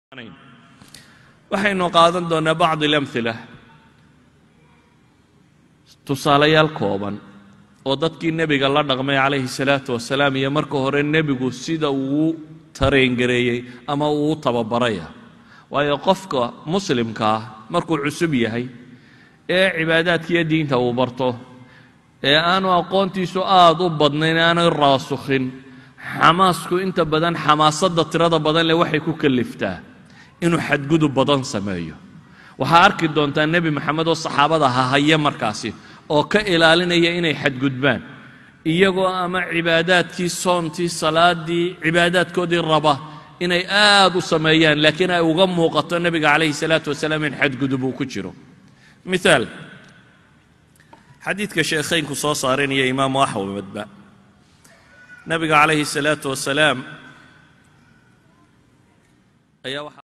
waxaynu qaadan doonnaa bacd alamhila tusaalayaal kooban oo dadkii nebiga la dhaqmay calayhi salaatu wasalaam iyo marka hore nebigu sida uu tareengareeyey ama uu tababaraya waayo qofka muslimka ah markuu cusub yahay ee cibaadaadkiiyo diinta uu barto ee aanu aqoontiisu aad u badnayn aanay raasukhin xamaasku inta badan xamaasadda tirada badan leh waxay ku kaliftaa inuu xadgudub badan sameeyo waxaa arki doontaa nebi maxamed oo saxaabada hahaya markaasi oo ka ilaalinaya inay xadgudbaan iyagoo ama cibaadaadkii soontii salaadii cibaadaadkoodii raba inay aad u sameeyaan laakiin ay uga muuqato nebiga calayhi salaatu wasalaam in xadgudub uu ku jiro miaal xadiidka sheekhaynku soo saaranaya imaamu axmedba nebiga calayhi salaatu wasalaam ayaa